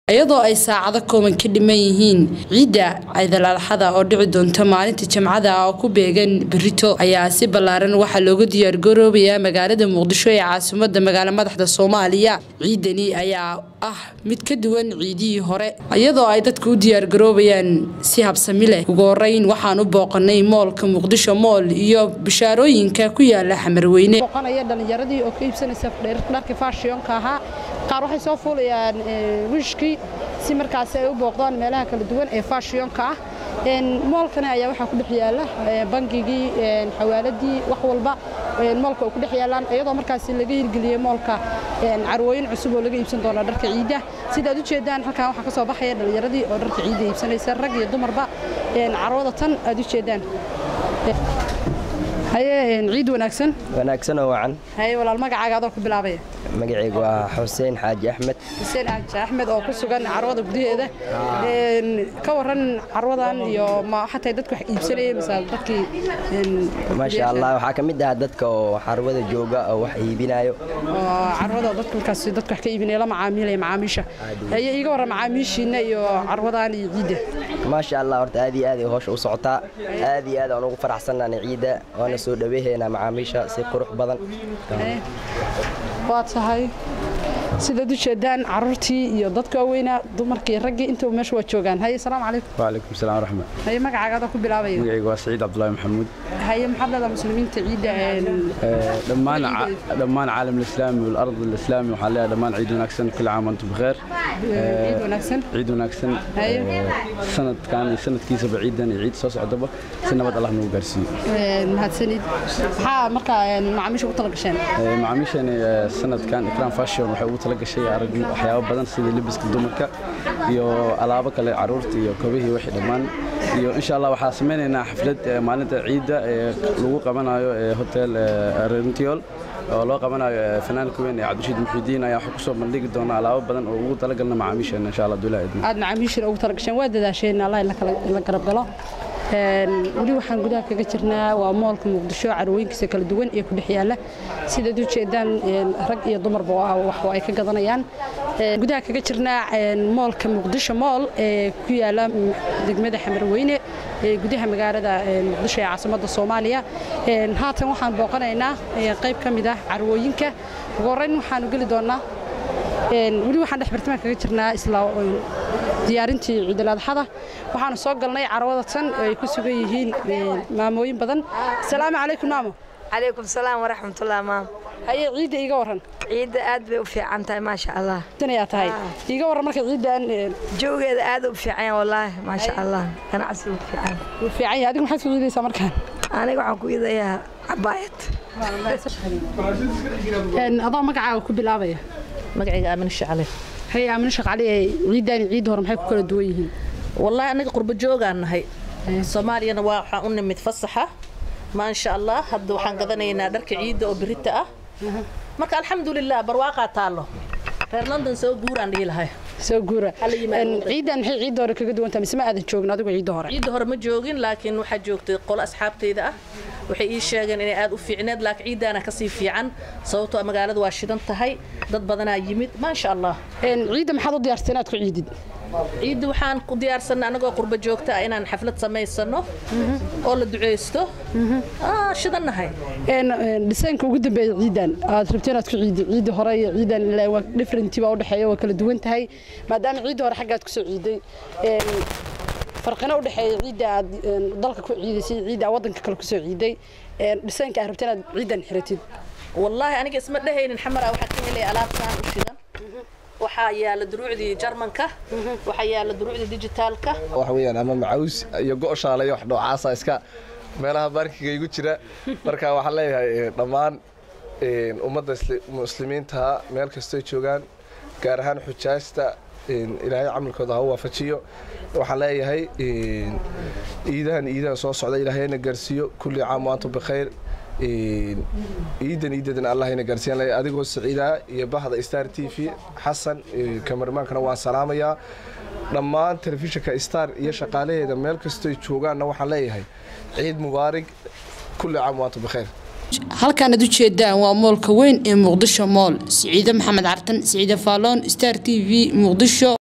iyadoo ay saacado kooban ka dhiman yihiin ciidda ciidal-adxada oo dhici doonta maalinta jimcada oo ku beegan berito ayaa si ballaaran waxaa looga diyaargaroobayaa magaalada muqdisho ee caasimada magaalo madaxda soomaaliya ciidani ayaa ah mid ka duwan ciidihii hore iyadoo ay dadka u diyaargaroobayaan si habsami leh ugu horeyn waxaan u booqanay moolka muqdisho mool iyo bishaarooyinka ku yaala xamarweyne booqanaya dhalinyaradii oo ka iibsanaysa dharka faashiyonka ahaa qaar waxay soo fuulayaan wishkii si markaasi ay u booqdaan meelaha kala duwan ee faashiyonka ah moolkani ayaa waxaa ku dhex yaala bangigii xawaaladii wax walba moolka oo ku dhex yaalaan iyadoo markaasi laga hirgeliyey moolka carwooyin cusub oo laga iibsan doona dharka ciidda sidaad u jeedaan halkan waxaa ka soo baxaya dhalinyaradii oo dharka ciidda iibsanaysa rag iyo dumarba carwada tan aad u jeedaan haye ciid wanaagsan wanaagsan oo wacan haye walaal magacaaga adoo ku bilaabaya magacaygu waa xuseen xaaji axmed xuseen xaaji axmed oo ku sugan carwada gudaheeda ka waran carwadan iyo ma xataa dadku wax iibsanayay mise dadkii maasha allah waxaa ka mid ah dadka oo xarwada jooga oo wax iibinayo carwada dadka markaas dadku wax ka iibinaya la macaamilaya macaamiisha haye iiga warran macaamiishiina iyo carwadan iyo ciidda maasha allah horta aad iyo aad ay howsha u socotaa aad iyo aad aan ugu faraxsannahay ciidda waana soo dhaweehaynaa macaamiisha si qurux badan waa tahay sidaad u jeedaan caruurtii iyo dadka waaweynaa dumarkii raggii intuba meesha waa joogaan haye salaamu calaykum وعليكم السلام ورحمة haye magacaaga adoo ku bilaabaya magacaygu waa saciid cabdulaahi maxamuud haye maxaad leedahay muslimiinta ciidda dhammaan dhammaan caalam alislaami walard alislaami waxaan leeyahay dhammaan ciid wanaagsan kul caam antum bikheer ciid wanaagsan ciid wanaagsan Haye. sanadkan iyo sanadkiisaba ciidan iyo ciid soo socdaba si nabad allah nagu gaarsiiyo mahadsanid maxaa markaa macaamiisha ugu tala gasheen macaamiishani sanadkan ikram fashion waxay ugu tala gashay arag waxyaabo badan sida lebiska dumarka iyo alaabo kale caruurta iyo kobihii wixii dhammaan iyo insha allah waxaa samaynaynaa xaflad eh, maalinta ciidda ee lagu qabanayo ee hotel eh, rentiol oo loo qabanayo eh, fanaanka weyn ee cabdirashiid muxidiin ayaa waxaa kusoo bandhigi doona alaabo badan oo ugu talagalna macaamiisheena insha allah dulah idin aad macaamiishina ugu tala gasheen waa dadaasheen allah la kala la garab galo Een, weli waxaan gudaha kaga jirnaa waa moolka muqdisho carwooyinkiisa kala duwan ee ku dhex yaala sidaad u jeedaan een, rag iyo dumarba waa wax ay ka gadanayaan Een, gudaha kaga jirnaa een, moolka muqdisho mool ee ku yaala mm, degmada xamarweyne ee gudaha magaalada een, muqdisho ee caasimadda soomaaliya Een, haatan waxaan booqanaynaa ee, qayb ka mid ah carwooyinka ugu horreyn waxaanu geli doonaa Een, weli waxaan dhex bartamaha kaga jirnaa isla een, diyaarintii ciidul-adxada waxaanu soo galnay carwada tan oo ay ku sugan yihiin een, maamooyin badan asalaamu calaykum maamo calaykum salaam waraxmatullaah maam haye ciidda iiga warran ciidda aad bay u fiican tahay maasha allah tan ayaa tahay iiga warran marka ciiddan een, joogeeda aad u fiican yahay wallaahi maasha allah ganacsigu fiican wuu fiican yahay adigu maxaad ku ciidaysaa markaan aniga waxaan ku idayaa cabaayad Een, adoo magacaaga ku bilaabaya magacayga aamin shacale haye aamino shaqcali ee ciiddan iyo ciidda hore maxay ku kala duwan yihiin wallaahi anaga qurbo joogaan nahay soomaaliyana waa waxaan u nimid fasaxa maasha allah hadda waxaan gadanaynaa dharka ciidda oo birita ah marka alxamdulilah barwaaqaa taallo reer london soo guuraan dhihi lahay soo guura Hala yimaado Een, waddanka. ciiddan maxay ciidda hore kaga duwan tahay mise ma aadan joogin adigu ciidda hore ciidda hore ma joogin laakiin waxaa joogtay qolo asxaabtayda ah waxay ii sheegeen inay aad u fiicneed laakiin ciiddaana kasii fiican sababtoo ah magaalada waa shidan tahay dad badanaa yimid maasha allah Een, ciidda maxaad u diyaarsatay inaad ku ciidid ciidda waxaan ku diyaarsanay anagoo qurbo joogta ah inaan xaflad samaysano oo la duceysto Ah, shidannahay een een, dhisaanka ugu dambeeya ciidan aad rabto inaad ku ciidi ciidii hore iyo ciidan ilaa waa different baa u dhexeeya waa kala duwan tahay maadaama ciidii hore xaggaad ku soo ciiday een farqina u dhexeeya ciidda aad een, dalka ku ciidaysay iyo ciidda aad waddanka kale ku soo ciiday een dhisaanka aad rabto inaad ciidan xiratid wallaahi aniga isma dhehaynin xamara waxaa ka helay alaabtaan u shidan waxaa yaala duruucdii jarmanka waxaa yaala duruucdii dijitaalka waxa weeyaan ama macaws iyo go'shaala iyo wax noocaasa iska meelaha baarkiga igu jira marka waxaan leeyahay eh, dhammaan eh, ummadda isli- muslimiinta meel kastoy joogaan gaar ahaan xujaasta eh, ilaahay camalkooda ha u waafajiyo waxaan leeyahay eh, ciidahan ciidahan soo socda ilaahayna gaarsiiyo kulli caam wa antum bikhayr Eh, ciidan ciidadan allahayna gaarsiiyan leeyahay adigoo saciidaa iyo bahda star t v xasan eh, kamarmaankana waan salaamayaa dhammaan telefishinka star iyo shaqaalaheeda meel kastoy joogaanna waxaan leeyahay ciid mubaarig kulli caam wa antum bikhayr halkaan aad u jeedaan waa moolka weyn ee muqdisho mool siciide maxamed cartan siciide faaloon star t v muqdisho